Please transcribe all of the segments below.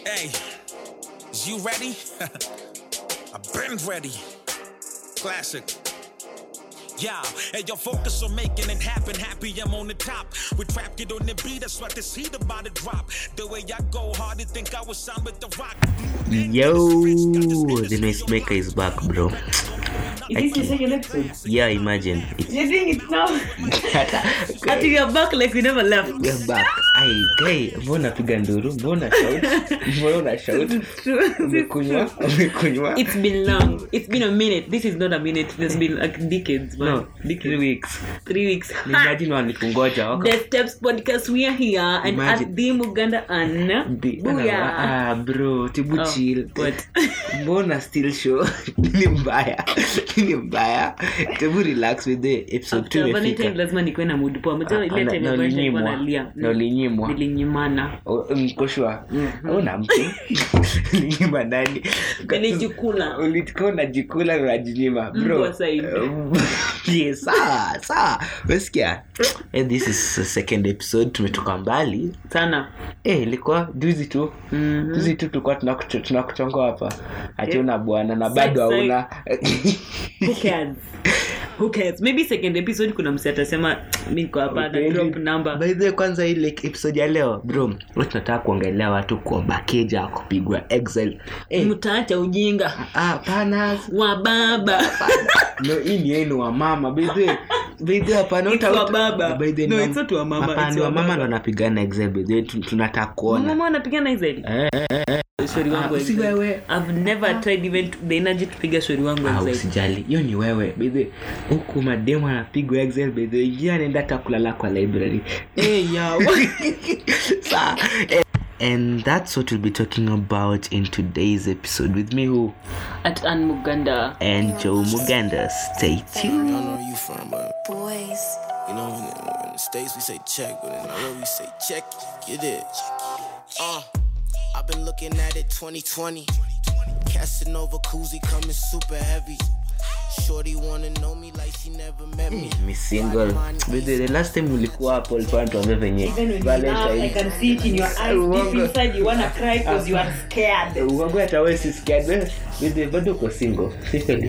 Hey, is you ready? I've been ready. Classic. Yeah, hey, yo, focus on making it happen. Happy I'm on the top. We trap get on the beat, that's what this heat about to drop. The way I go hard, you think I was signed with the rock. Yo, the noise maker is back, bro. Is this your second episode? Yeah, imagine. It's You're doing it now. Until you're back like we never left. We're back. Ai, guy, mbona piga nduru? Mbona shout? Mbona una shout? Umekunywa? Umekunywa? It's been long. It's been a minute. This is not a minute. There's been like decades, man. No, three weeks. Three weeks. Imagine walikungoja wako. The Steps Podcast, we are here and Imagine. at the Muganda and Bi- Booyah. Ah, bro, tibu Oh, chill. what? mbona still show ni mbaya ni mbaya tebu relax with the episode After two Valentine imefika lazima nikuwe na mood poa. Unajua ile Ah, time na- ya na Valentine ulinyimwa. wanalia. Na ulinyimwa. Nilinyimana. O- mkoshwa una mtu ulinyima nani Nilijikula. ulikuwa unajikula na unajinyima bro Mbwa said. yeah, sawa sawa wesikia eh, this is the second episode tumetoka mbali Sana. eh, ilikuwa juzi tu Mhm. juzi tu tulikuwa tunakucho- tunakuchonga hapa ati una bwana na Side, bado side. hauna Who cares? Who cares? Maybe second episode kuna msi atasema mi niko hapa na drop number. By the way, kwanza ile episode ya leo bro leo tunataka kuongelea watu kuomba keja kupigwa exile eh, mtaacha ujinga ah, pana wa baba no hii ni yenu wa mama by the way by the way, hapana It's uta- wa baba. by the way, No, ni it's not wa mama, hapana, it's ni wa wa mama baba. ndo anapigana exile by the way tu- tunataka kuona mama anapigana exile shori wangu Ah, si exile. wewe. I've never tried even to- the energy kupiga shori wangu Ah, exile. usijali hiyo ni wewe by the way, huku mademu anapigwa exile by the way, ingia anaenda hata kulala kwa library Eh, yeah. Sa- eh, and that's what we'll be talking about in today's episode with me who at Ann Muganda and joe muganda stay tuned I don't know where you from, but Boys. you know, in the, in the States we say check, but in Nairobi we say check. Get it. Uh, I've been looking at it 2020. Casanova koozie coming super heavy. Shorty wanna know me like she never met me. mi single By the way, the last time ulikuwa hapo ulikuwa natuambia venye Valentine. Uongo hata wewe si scared. Wewe, by the way, bado uko single si kweli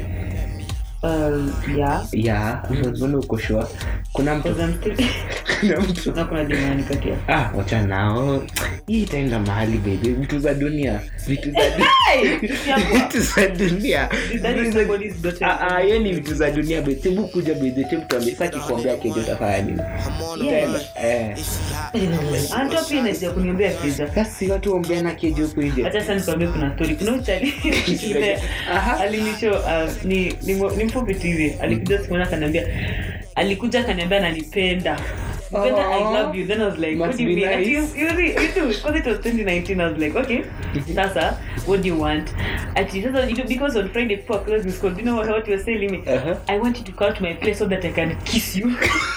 ya mbona uko sure kuna mtu kuna mtu ah wacha nao hii itaenda mahali baby vitu za dunia vitu za dunia vitu za dunia That is somebody's daughter. Ah, ah, hiyo ni vitu za dunia be tebu kuja bedhe tebu tuambie sasa kikwambia kejo utafanya nini I'm on a Yeah. blunt. eh Is she hot? kuniambia kiza basi watu ombeana kejo huko nje hacha sasa nikwambie kuna story kuna uchali Aha. alinisho uh, ni, ni, mo- ni mfupi tu hivi alikuja siku moja akaniambia alikuja akaniambia ananipenda Nipenda, I love you. Then I was like, what Must do you be mean? Ati, nice. you, you, really- you too, because it was 2019, I was like, okay, sasa, what do you want? Ati, sasa, you know, because on Friday before I closed this call, do you know what, what you were telling me? Uh-huh. I want you to come to my place so that I can kiss you.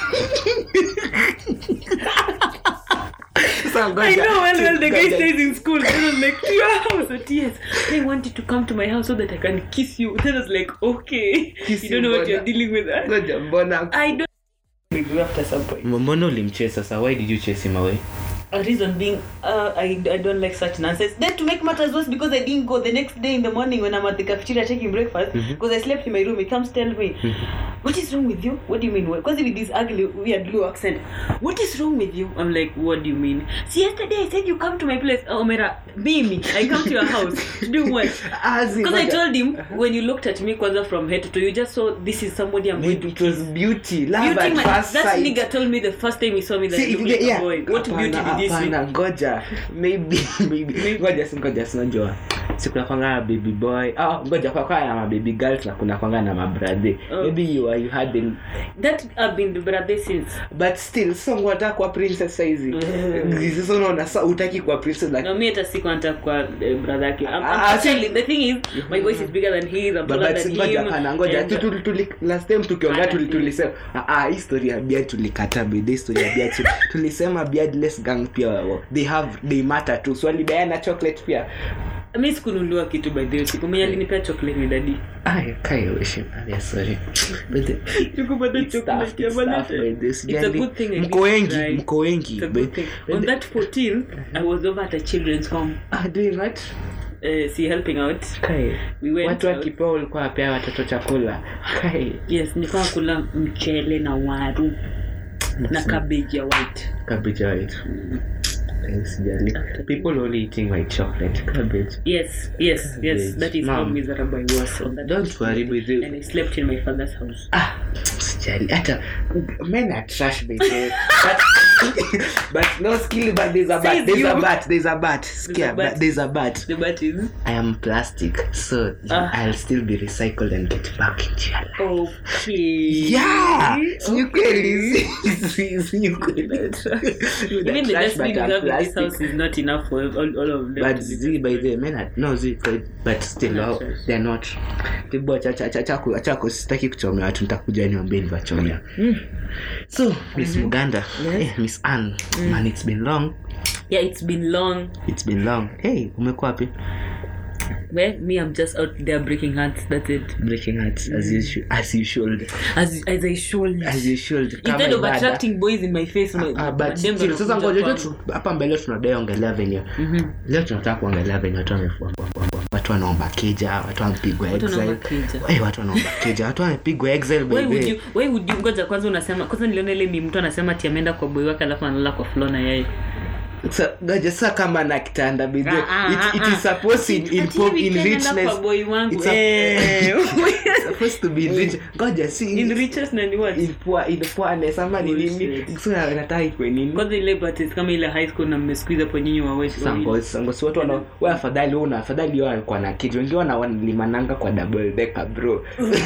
Sasa I ngoja. know well, well, the guy Ngoja. stays in school. Then I was like, to your house. But yes, I want you to come to my house so that I can kiss you. Then I was like, okay. Kiss you you, don't know what brother. you're dealing with. huh? Ngoja, mbona I don't. We go after some point. mbona ulimchase sasa why did you chase him away A reason being, uh, I, I don't like such nonsense. Then to make matters worse, because I didn't go the next day in the morning when I'm at the cafeteria taking breakfast, because I slept in my room, he comes tell me, what is wrong with you? What do you mean? Because with this ugly, weird blue accent, what is wrong with you? I'm like, what do you mean? See, yesterday I said you come to my place. Oh, Mera, Mimi, I come to your house. To do what? Because I told him, when you looked at me kwanza from head to toe, you just saw this is somebody I'm going to it was beauty love Beauty at man, first that sight nigga told me the first time he saw me that See, he looked if like they- yeah. a boy. What Hapana, beauty did he see? hapana, ngoja maybe maybe ngoja si ngoja sinajua sikuna kwanga na baby boy oh, ngoja kwa kwa na mababy girls na kuna kwanga na mabrother Oh. maybe you are you had them That I've been the brother since. but still so ngwata kwa princess saizi sasa unaona sa utaki kwa princess like No, me hata siku nataka kwa eh, brother yake. I'm, I'm Ah, actually, the thing is, my voice is bigger than his. I'm taller But than ngoja him. hapana ngoja and- tu- tu- tuli- last time tukiongea Ah, tuli- tulisema ah, ah, hii story ya beard tulikata bede story ya beard tulisema beardless gang pia wa- they have they matter too swali diana chocolate pia mi sikunuliwa kitu by the way siku mwenye alinipea chocolate ni dadi Ay, kai wish him. Ah, yeah, sorry. But the- Tukupata it's tough, chocolate ya it's tough, Valentine. by this. It's a Jali- good thing I mko didn't wengi cry. mko wengi It's a By- good thing. by On the- that 14th, I was over at a children's home. Ah, doing what? Uh, see, helping out. Kai. We went watu out. wakipewa ulikuwa wapea watoto chakula kai Yes, nilikuwa kula mchele na waru na cabbage ya white. cabbage white Eh, sijali people only eating white chocolate cabbage Yes, yes, yes. Cabbage. That is how Mom. miserable I was on that. don't worry with you And I slept in my father's house. ah sijali hata men are trash baby but but no skill but there's a Says but there's you. a but there's a but Skia, but. but there's a but The bat is I am plastic so Ah. I'll still be recycled and get back into your life okay. yeah si ni kweli si- si- si ni kweli Even the Trash, dustbin but we I'm have in this plastic. house is not enough for all, all of them. but to be z by the men are, no z but still Not oh, trash. they're not tibu achako achako sitaki kuchomea watu nitakuja niwambie nivachomea so miss muganda eh, miss ann man it's been long Yeah, it's been long. it's been long hey umekuwa wapi Well, me, I'm just out there breaking hearts. That's it. breaking hearts as you should as you should As as I should. as you should Kama Instead of ibada. attracting boys in my face, my, Ah, but madem still, sasa wanakuja ngoja kwangu. tu hapa mbele tunadai ongelea venye leo tunataka kuongelea venye watu wamefua watu wanaomba keja watu wamepigwa Watu exile wanaomba keja. Eh, watu wanaomba keja watu wamepigwa exile Why would baby you, why would you ngoja kwanza unasema kwanza niliona ile mi mtu anasema ati ameenda kwa boy wake alafu analala kwa floor na yeye Sa- ngoja sa kama na kitanda baby Ah, ah, it, it ah, is supposed in, in, Ati pop, hivi in tena naenda richness kwa boy wangu It's a- eh. It's supposed to be in rich ngoja si in riches na ni what in poor in poorness ama ni nini Bullshit. so na- nataka ikwe nini kwanza ile parties kama ile high school na mmesqueeze hapo nyinyi wawili sango sango si watu wana wewe afadhali wewe una afadhali wewe alikuwa na kitu wengine wana wanalimananga kwa double decker bro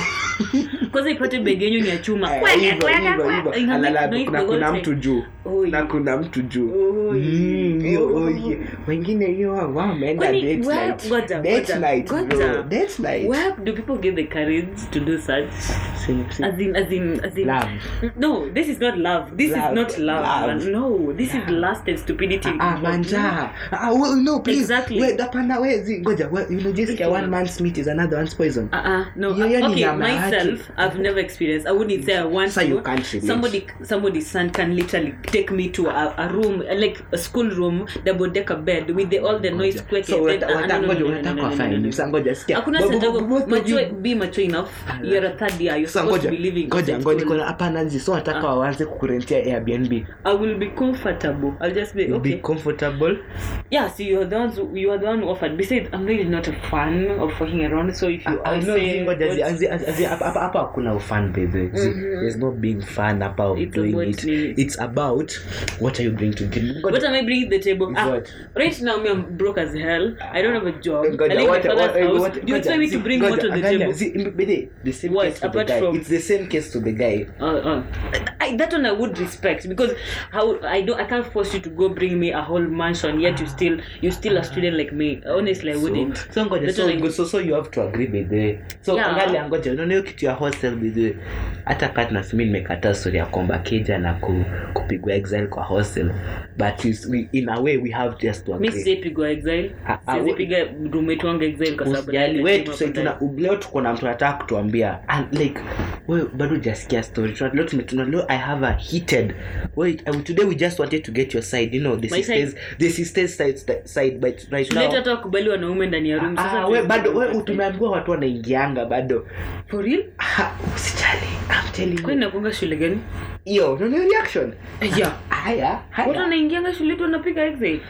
kwanza ipate begi yenyu ni ya chuma Eh, Kweka, hivyo kweka, hivyo kweka. hivyo Ina make Alala, noise kuna the whole kuna time. mtu juu Oi. na kuna mtu juu Oi. Mm, hiyo, Oi. oi. wengine hiyo wao wameenda Kwani, date where- night ngoja, date ngoja, night bro ngoja. date night where do people get the courage to do such Sim- sim- as in as in as in Love. no this is not love this Love. is not love, Love. man. no this is lust and stupidity Ah, manja. Ah, well, no, please. Exactly. Wait, hapana, wait, zi- ngoja. Well, you know, just Which one one? man's meat is another one's poison. Uh-uh, no. Hiyo- hiyo ni okay, nyama yake. myself, I've never experienced. I wouldn't say I want So to. you can't relate. Somebody, somebody's son can literally take me to a, a room, like a school room, double decker bed with the, all the noise quaking. So, Then- unata- ah, no, unata- no, no, ngoja, no, no, unataka no, no, no, wafanye no, no. nini? Sasa ngoja, sikia. Hakuna Bo- bo- sababu- bo- both of mature- you- be mature enough. You're a third year. You're Sasa supposed to ngoja, be living. ngoja, in ngoja, school. niko na- hapana, zi, so nataka waanze kukurentia airbnb I will be comfortable. I'll just be You'll okay. be comfortable yeah, so you're the ones who, you are the one who offered. Besides, I'm really not a fan of fucking around. So if you Ah, I no, say, zi, ngoja, zi, what- zi, zi, zi, hapa hapa- hapa hakuna ufan baby. Zi, there's no being fun hapa of It's doing about it me. it's about what are you bringing to the Ngoja, What am I bringing to the table? Ah, What? right now, me, I'm broke as hell. I don't have a job. Ngoja, I live in what- my father's what- house. what- Do you ngoja, expect me zi, to bring ngoja, more to the angalia, table? zi, mbe- bede, the same What, case to the apart guy. from- it's the same case to the guy Uh, uh, I, that one I would respect because how I don't I can't force you to go bring me a whole mansion yet you still you still a student like me. Honestly, I wouldn't. so, so ngoja That so, one I- go- so, so you have to agree by the way. so Yeah. angalia ngoja unaona hiyo kitu ya hostel by the way. hata kat nasimi nimekataa story ya kwamba keja na ku, kupigwa exile kwa hostel but is, we, in a way we have just to mi agree sijaipigwa exile Ah, ah, sizipiga roommate wangu exile kwa sababu usijali we nilikuwa tusai kwa tuna leo tuko na mtu anataka kutuambia and like we bado hujasikia story Tuna- leo tume- tuna- leo i have a heated wait um, today we just wanted to get your side you know the My sisters the sisters side side but right Tulete now hata wakubali wanaume ndani ya room ah, sasa we tu- bado we tumeambiwa watu wanaingianga bado for real Ah, usijali i'm telling kwani you nakuanga shule gani yo no no reaction yeah haya watu haya wanaingianga shule tu wanapiga exile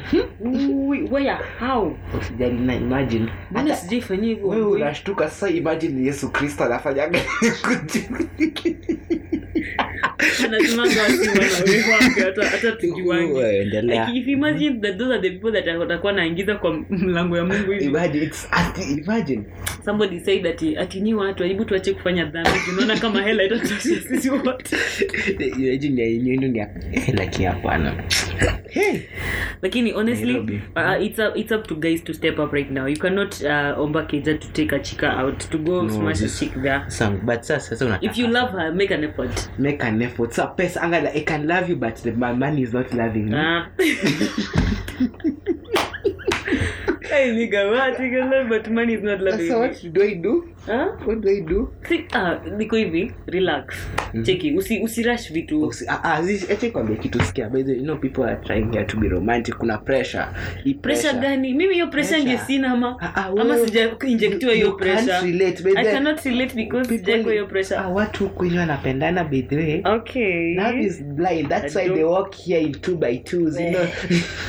Ui, where how usijali na imagine mbona Hata- sijaifanyia hivyo wewe unashtuka sasa imagine yesu kristo anafanyaga anasimanga wasi wanawekwa wapi, hata hata tujuangi Wewe, endelea. Like, if you imagine that those are the people that watakuwa naingiza kwa mlango ya mungu hivi imagine it's ati- imagine somebody said ati ati ni watu hebu tuache kufanya dhambi tunaona kama hela itatosha sisi wote imagine ya yenyewe ni ya lakini hapana hey lakini honestly Nairobi. uh, it's, up, it's up to guys to step up right now you cannot uh, omba keja to take a chika out to go No, smash this- a chick there Sam, but sasa sasa unataka if you love her make an effort make an effort sa pesa angala i can love you but the, my money is not loving me Ah. Hey, nigga, what? You can love, but money is not love, so baby. what do i do Huh? what do i do See, ah, niko hivi relax cheki usi usirush vitu Usi- ah, ah, zi- acha nikwambie kitu sikia by the way, you know people are trying here to be romantic kuna pressure Hii pressure gani mimi hiyo pressure Pressure. ndio sina ama Ah, ah, ama wewe- sija injectiwa hiyo You can't pressure relate, by i the- cannot relate because People- sijaekwa hiyo pressure ah, watu kwenye wanapendana by the way okay love is blind that's I why they don't- walk here in two by twos you know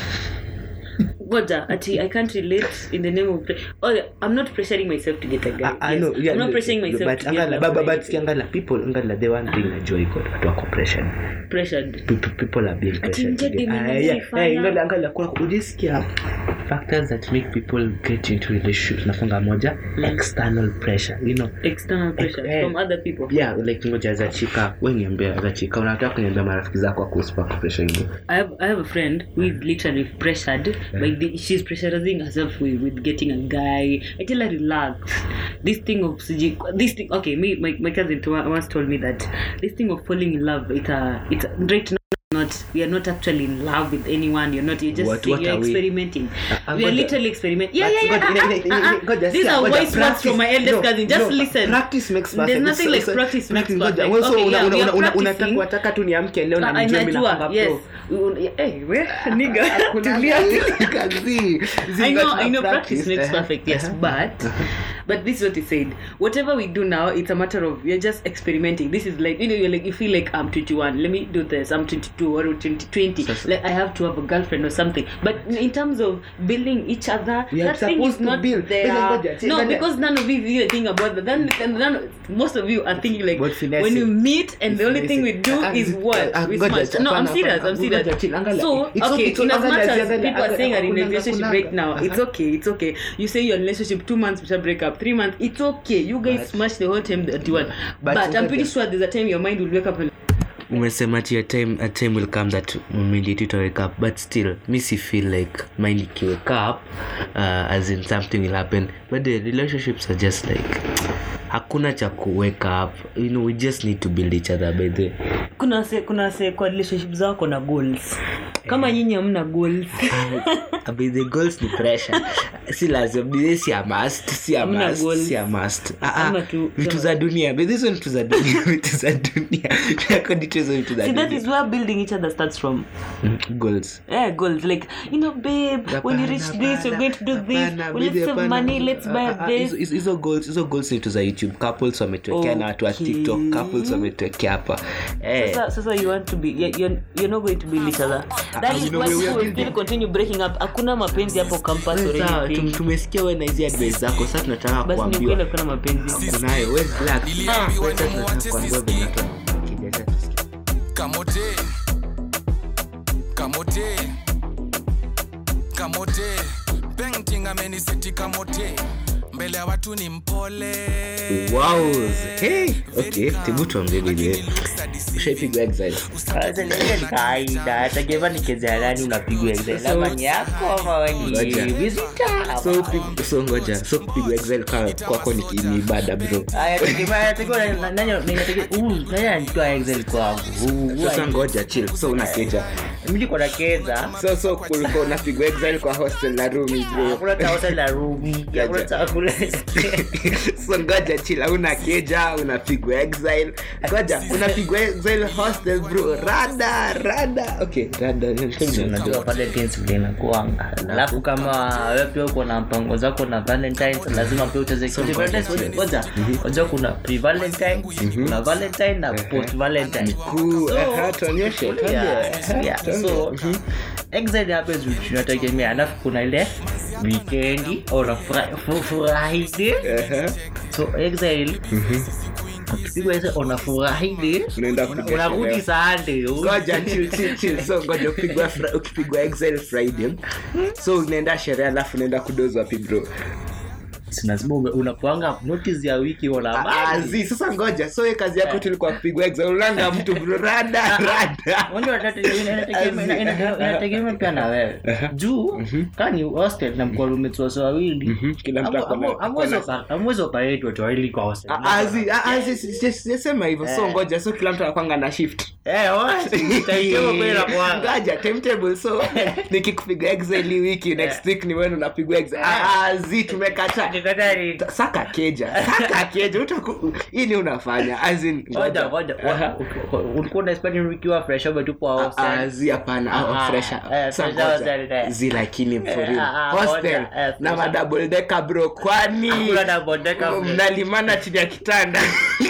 Goja, ati I can't relate in the name of pre- oh, yeah, I'm not pressuring myself to get a guy. Ah, ah, yes. no, yeah, I'm not no, pressuring myself but to angala get but- love but- or but anything. angala people angala the one thing najua iko watu wako pressured pressured. people, people are being pressured nje today. demand Ah, ni yeah. fire. Eh, angala angala kuna ujisikia factors that make people get into relationships nafunga moja external pressure you know External pressure eh. from other people. yeah like ngoja za chika we niambia za chika unataka kuniambia marafiki zako akuspark pressure hiyo I have I have a friend who is literally pressured by the she's pressurizing herself with, with getting a guy. I tell her relax. This thing of siji- this thing okay, me my, my cousin to- once told me that this thing of falling in love it's a it's a, right now not we are not actually in love with anyone you're not you're just What- saying what you're are we? experimenting Uh, we are ngoja. literally experimenting yeah But yeah yeah ngoja, ah, ine- ine- ah, ine- ah, ngoja, these sikia, are ngoja, wise words practice- from my eldest no, cousin just no, listen practice makes perfect. there's nothing So- like so- practice makes practice, ngoja. perfect Wewe so okay una- yeah una- we are una- una- practicing unataka unataka tu niamke leo na Ah, nijue mimi najua, nafunga yes. pro. We- eh, we- nigga, Kuna tulia. kazi. Zi- I know, ngoja I know, tuna practice makes eh. perfect, yes, but, but this is what he said. Whatever we do now, it's a matter of you're just experimenting. This is like you know, you're like you feel like I'm 21. Let me do this. I'm 22 or 20, 20. Sasa. Like I have to have a girlfriend or something. But in terms of building each other, We are that thing supposed is to not build. there. Ngoja, ngoja, see, No, ngoja. because none of you even think about that. Then, then none, most of you are thinking like But finesse. when you meet and the only thing we do Ah, is zi- what ah, we ngoja, smash. No, I'm hapana, serious. hapana. I'm serious. Ngoja, chill, angalia. So It's okay, okay, it's in as okay, much angalia, as angalia, people are saying are in a angalia, relationship kunanga, right now, it's uh-huh. okay, it's okay. You say you're in a relationship two months before break up, three months, it's okay. You guys But- smash the whole time that you want. But But, I'm pretty ngoja. sure there's a time your mind will wake up and umesema ti a time, a time will come that immediately to wake up but still mi si feel like mind ikiwake up uh, as in something will happen but the relationships are just like hakuna cha kuwake up you know we just need to build each other by the kuna se, kuna se kwa relationship zao kuna goals kama nyinyi hamna goals by the goals ni pressure si lazima By si a must si a Hamna must goals. si a must ah, ah, Ama tu- vitu za dunia by hizo vitu za dunia vitu za dunia Yako ndicho hizo vitu za see that dunia is where building each other starts from Mm, goals yeah goals like you know babe when you reach this you're going to do this Hapana, well, let's baby, save hapana. money let's buy Ah, ah, this hizo- hizo- hizo goals hizo goals ni tu za youtube couples wametuwekea na watu wa Okay. tiktok couples wametuwekea hapa Eh. sasa sasa you want to be you're, you're, you're not going to build each other that you is know, why we- we people are will still continue breaking up hakuna mapenzi hapo campus or Wewe sawa, anything tum- tumesikia we na hizi advice zako sasa tunataka basi ni kuambiwa kweli hakuna mapenzi kunayo we relax. Niliambiwa Sasa nimuache tunataka kuambiwa siski. venye watu wanakija. Acha tusikie. kamote kamote kamote painting ameniseti kamote mbele ya watu ni mpole Wow. Hey. Okay, tebu tuambie vile ushaipigwa exile kawaida tageva nichezea nani unapigwa exile So- ama ni yako ama we ni Ngoja. visitor? so pig- so ngoja so kupigwa exile kwa- kwako ni ni ibada bro Aya, tegemea- tegemea na- nani- ninatege- huyu, nani ananitoa exile kwangu Huyu, huyu sasa ai- ngoja chill so unakeja mimi niko na keza so so kulikuwa unapigwa exile kwa hostel na room bro hakuna taota la rumi hakuna chakula so ngoja chill una keja unapigwa exile ngoja unapigwa exile hostel bro rada rada okay rada unajua valentines vile inakuanga alafu kama wewe pia uko na mpango zako na valentines lazima pia ucheze kitu Valentines, ngoja- ngoja ngoja kuna pre valentine kuna valentine na post valentine Cool. Aha, tuonyeshe tuambie. Yeah, Aha, yeah. tuambie. so exile happens which tunategemea alafu kuna ile weekendi or fri- fu- friday Aha. so exile ukipigwa exile on a friday Unaenda una- kupiga unarudi sherehe. sunday ngoja chill, chill, chill. so ngoja ukipigwa fri- ukipigwa exile friday so unaenda sherehe alafu unaenda kudoza wapi bro si lazima ume- unakuanga notice ya wiki una Ah, zi sasa ngoja so hiyo kazi yako tulikuwa kupigwa exam ulanga mtu bro rada rada Unajua inategemea- inategemea- ina- ina- inategemea pia na wewe juu kani hostel na mkuwa roommates wase wawili Mhm, kila mtu Hamu- ako na- hamu- hamwezi opa- hamwezi operate watu wawili kwa hostel. Ah, ah, zi- ah, ah, zi- zi- sijasema hivyo so ngoja so kila mtu anakwanga na shift Eh, wazi, timetable kweli inakuanga. ngoja timetable so nikikupiga exam hii wiki next week ni wewe unapigwa exam ah, ah, zi tumekata Nikataa ni- saka keja saka keja utaku hii ni unafanya as in Ngoja, ngoja. Aha. ulikuwa unaspend wiki wa fresh over tu kwa hostel. Ah, zi hapana ah, Ah, fresher. eh, Sa fresher ngoja. hostel, eh. zi lakini for Eh, real. ah, ah, hostel ngoja, eh, na fresher. madouble decker bro kwani Hakuna double decker, bro. mnalimana chini ya kitanda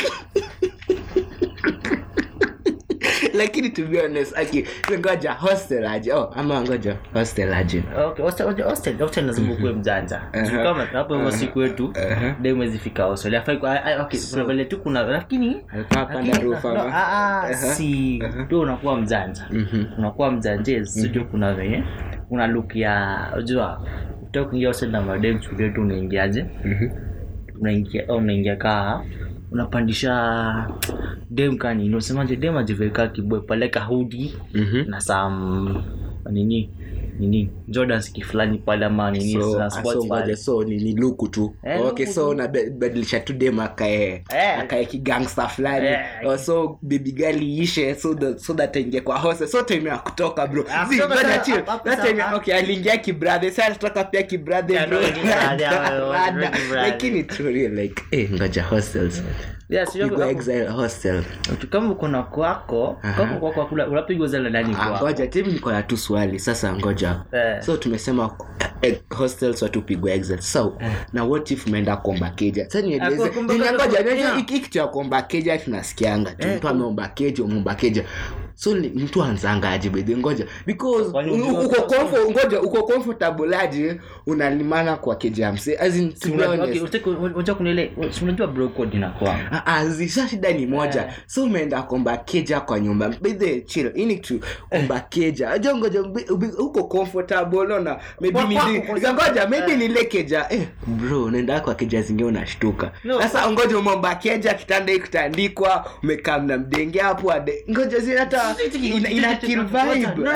lakini to be honest aki ngoja hostel aje oh ama ngoja hostel aje Okay, hostel- hostel- hostel- hostel lazima ukuwe mjanja Aha. Juu kama hapo hivyo siku yetu Aha. de mwezifika hostel Hafai kwa- ah, ah, okay, kuna vile tu kuna lakini Alikuwa hapanda lakini- roof no, ama? ah, ah, Aha. si ndio unakuwa mjanja Mhm. unakuwa mjanja sijui kuna venye una look ya unajua utaka kuingia hostel na madem siku yetu unaingiaje Mhm. unaingia au unaingia kaa unapandisha dem kani unasemaje dem ajiveka kibwe paleka hudi Mhm. na sam nini nini jordans kifulani pale ama nini so na ah, sports so ngoja pale. so ni, ni luku tu Eh, okay luku so tu. unabadilisha tu dem akae Eh. akae kigangsta fulani Eh. oh, so baby girl iishe so that, so that aingie kwa hose so time ya kutoka bro Ah, Zi, kutoka ngoja sawa, chill. hapo- hapo That time ya- sawa. okay aliingia kibrathe sa alitoka pia kibrathe Yeah, bro no, kibrathe, yeah, Rada, yeah, rada. kibrathe. lakini true real, like eh ngoja hostels Yeah, sio pigwa hapo- exile hostel tu- kama uko na kwako Aha. kama kwako kula unapigwa zile ndani Ah, kwako ngoja timi niko na tu swali sasa ngoja Eh. so tumesema eh, hostels watupigwa exit so na what if umeenda kuomba keja sasa nieleze kwa kuomba Nini- keja ngoja kwa- ngoja, yeah. hiki hiki cha kuomba keja tunasikianga tu Eh, mtu ameomba keja umeomba keja so ni- mtu anzanga aje bedhi ngoja because Kwani u- unajua- uko comfort ngoja uko comfortable aje unalimana kwa keja ya mse as in to be Unajua- honest okay, utaki- unajua kuna ile si unajua bro code inakuwa Ah, ah, zi- sa shida ni moja Eh. so umeenda komba keja kwa nyumba bedhe chill ini tu komba keja aja ngoja ubi- ubi- uko comfortable unaona maybe Kwa- ni kwako, zi- kwa za ngoja maybe Eh. nile keja eh bro unaenda kwa keja zingine unashtuka No, sasa ngoja umeomba keja kitanda hii kitaandikwa umekaa mna mdenge hapo ade ngoja zi hata ina, ina kill vibe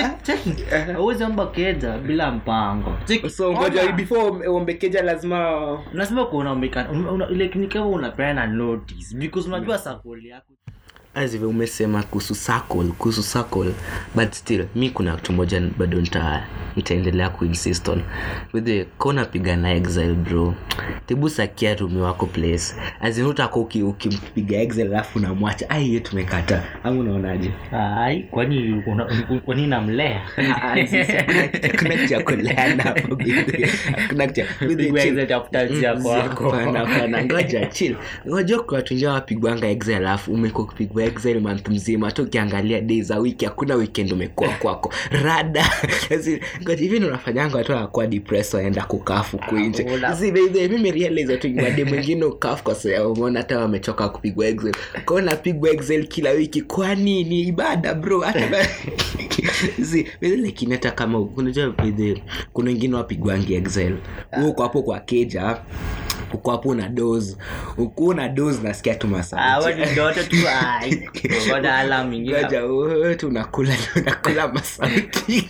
auwezi omba keja bila mpango Check- so ngoja Ona. before uombe keja lazima lazima kuona umeka- una- una- ile ni kama unapeana notice because unajua sakoli yako azive umesema kuhusu circle kuhusu circle but still mi kuna kitu moja bado nita nitaendelea kuinsist on withe kona piga na exile bro tebu sakia rumi wako place azinutaka ukimpiga exile alafu unamwacha ai hiyo tumekata ama unaonaje ai kwani una- kwani namlea kuna kitu ya kuleana hapo bidhi. Hakuna kitu ya- bidhi, Pigwa chill. exile tafuta njia Mm, kwako. hapana, hapana. ngoja chill ngoja kwa watu wengine wapigwanga excel alafu umekuwa kupigwa excel month mzima hata ukiangalia day za wiki hakuna weekend umekuwa kwako rada Asi, ngoja hivi ndio unafanyanga watu wanakuwa depressed waenda kukafu kuinje Una- si baby mimi realize watu wade mwingine ukafu kwa sababu umeona hata wamechoka kupigwa excel kwa hiyo napigwa excel kila wiki kwani ni ibada bro hata ba- si baby lakini hata kama unajua baby kuna wengine wapigwangi excel wewe uko hapo kwa keja uko hapo na dos uko na dos nasikia tu Ah, masauti wewe ni ndoto tu ai ngoja alarm ingine ngoja wewe tu unakula unakula masauti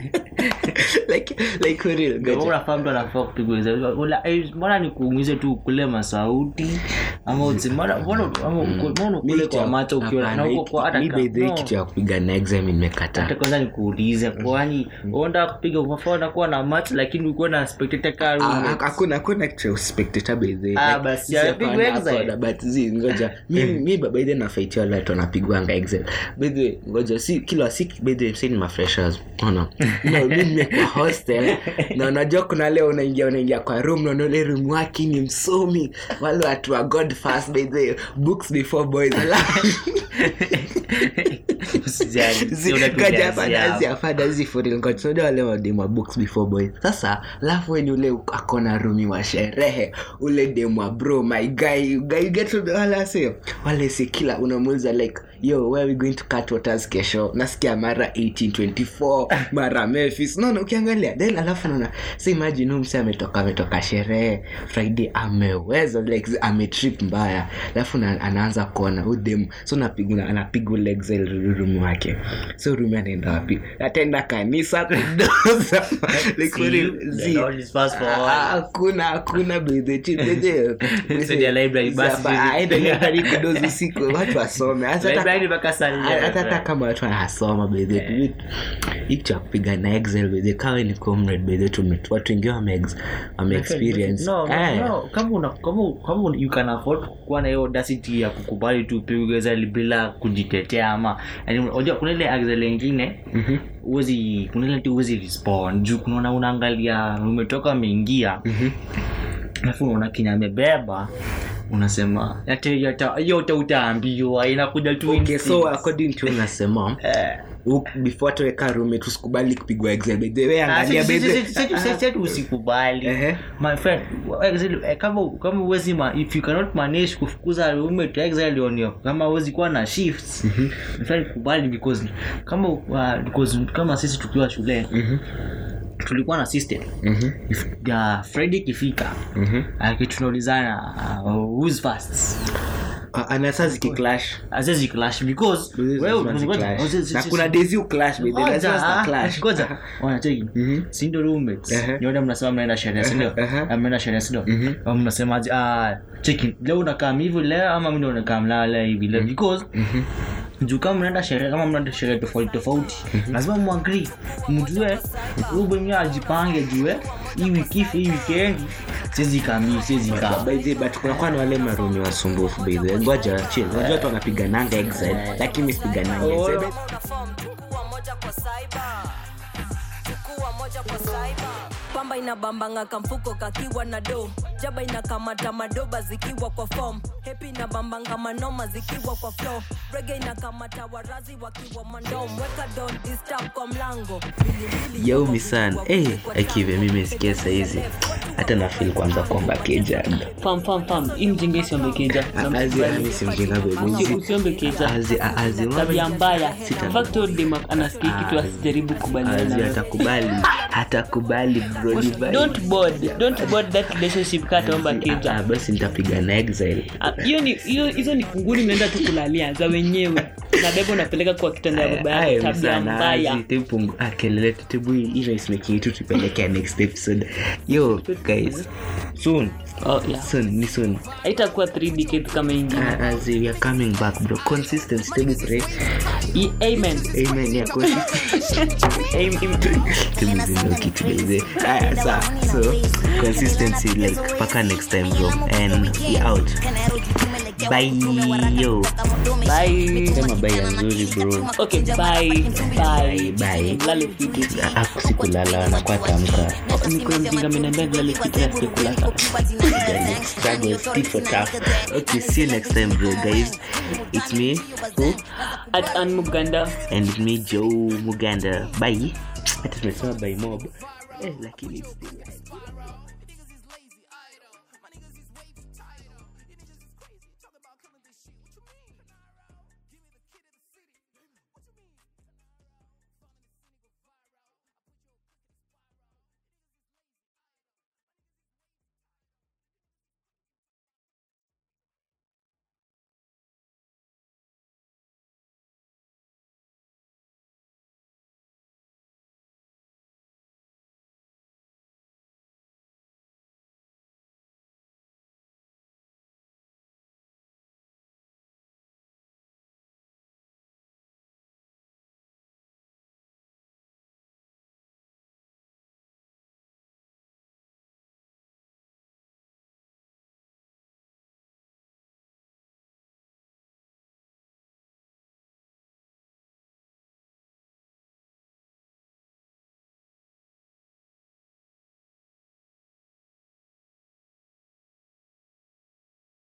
like like for real Ndio ngoja unafaa mtu anafaa kupigwa hizo. Ula- eh, mbona nikuumize tu ukule masauti ama uti- mbona- mbona- ama uku- mbona ukule kwa macho ukiona na uko kwa hata ka- no. kitu ya kupiga na exam hata nimekata kwanza nikuulize kwani uenda kupiga unafaa unakuwa na macho lakini ukiwa na spectator car roommates. hakuna hakuna kitu ya spectator by the way. Ah, Like, basi, si amepigwa hapana, exile. hapana, but zi ngoja mi mi by the way nafaitia wale watu wanapigwanga exam by the way ngoja si kila si by the way si ni mafreshers ona no mi nimekuwa hostel na unajua kuna leo unaingia unaingia kwa room na unaona ile room wake ni msomi wale watu wa god fast by the way books before boys Alafu- Usijali, Zi- sio unatulia ngoja hapana, siapo. zi hapana, zi for real. Ngoja, unajua wale wademu wa books before boys sasa alafu weni ule akona rumi wa sherehe ule demu wa bro my guy guy get to the wala sio wale si kila unamuuliza like yo where are we going to cut waters kesho nasikia mara 1824 mara memphis naona ukiangalia then alafu naona so imagine huyu mse ametoka ametoka sherehe friday ameweza legs ametrip mbaya alafu na- anaanza kuona udem so napigwa anapigwa legs rumu wake so rumi anaenda wapi ataenda kanisa kudoza like, See, really, the see, Lord is fast for all. ah, hakuna hakuna Saidia library basi. aende kudozi usiku watu wasome Hata- Library mpaka saa nne. hata hata kama watu wanasoma bedhe hicho ya kupiga na excel bedhe kawe ni comrade bedhe tume watu wengi wame wame experience No, no, Eh. no. Kama una- kama- kama una- you can afford kuwa na hiyo audacity ya kukubali tu upigwe Excel bila kujitetea ama yani unajua kuna ile Excel ingine huwezi kuna ile tu huwezi respond juu kunaona unaangalia umetoka umeingia alafu unaona kinya amebeba unasema "Ate- yata- hiyo uta- utaambiwa inakuja tu okay so instinct." according to unasema Eh. u- before tuweka rume tusikubali kupigwa excel bedhe we Ah, angalia si- si- bedhe si- si- si- si- si- si- usikubali Ehe. my friend exile- eh, kama kama uwezi ma, if you cannot manage kufukuza roommate exile on your kama uwezi kuwa na shifts my friend kubali because kama uh, because kama sisi tukiwa shule tulikuwa na system If, uh, friday ikifika uh, tunaulizana uh, who's fast anasa zikiclash azizi clash because wewe Lazima ngoja- ziclash. ngoja- na kuna days you clash bedhe Ngoja, lazima zita ah, clash ngoja. wanacheki sindo roommates Ehe. nyote mnasema mnaenda sherehe sindio Ehe. Ah, mnaenda sherehe sindio Au mnasemaje ah, cheki leo unakaa hivi leo ama mimi unakaa mlala hivi leo because juu kama mnaenda sherehe kama mnaenda sherehe tofauti tofauti lazima muagri mjue huyu mwenyewe ajipange jue hii wiki hii weekend siwezi kami siwezi kaa By the way, but kunakuwa na wale marumi wasumbufu by the way. ngoja chill unajua watu wanapigananga excel lakini sipigananga Oh. excel chukua moja kwa cyber chukua moja kwa cyber pamba inabambanga kamfuko kakiwa na do jaba inakamata madoba zikiwa kwa form hepi inabambanga manoma zikiwa kwa flow rege inakamata warazi wakiwa mandom weka don disturb kwa mlango Mbili-mbili Yo, yuko misan kwa hey, kuliko akive tango. mimesikia saizi hata nafil kwanza kwamba keja Fam, fam, fam. Hii mjinga isiombe keja. Usi- usiombe keja tabia mbaya In fact, huyo dem anasikia kitu asijaribu kubaliana nayo. atakubali hatakubali bro ni bye. don't board don't board that relationship kaa ataomba Ah, keja ah, basi nitapiga na exile Ah, hiyo ni hiyo hizo ni kunguni mnaenda tu kulalia za wenyewe na bebo unapeleka kwa kitanda ya baba yako tabia mbaya kelele tutebu hii race yetu tupelekea next episode yo guys soon oh, yeah. soon ni soon haitakuwa 3 decades kama ingine Ah, as we are coming back bro consistent stable pray I- amen amen ya koshi tebu zino kitu beze aya sa so consistency like paka next time bro and we out bye yo bye sema bye ya nzuri bro okay bye bye bye lale fiti Ah, sikulala wanakuwa tamka niko mjinga ameniambia nilale fiti na sikulala struggles tit for tough okay see you next time bro guys it's me who at an muganda and it's me joe muganda bye hata tumesema by mob eh, lakini it's still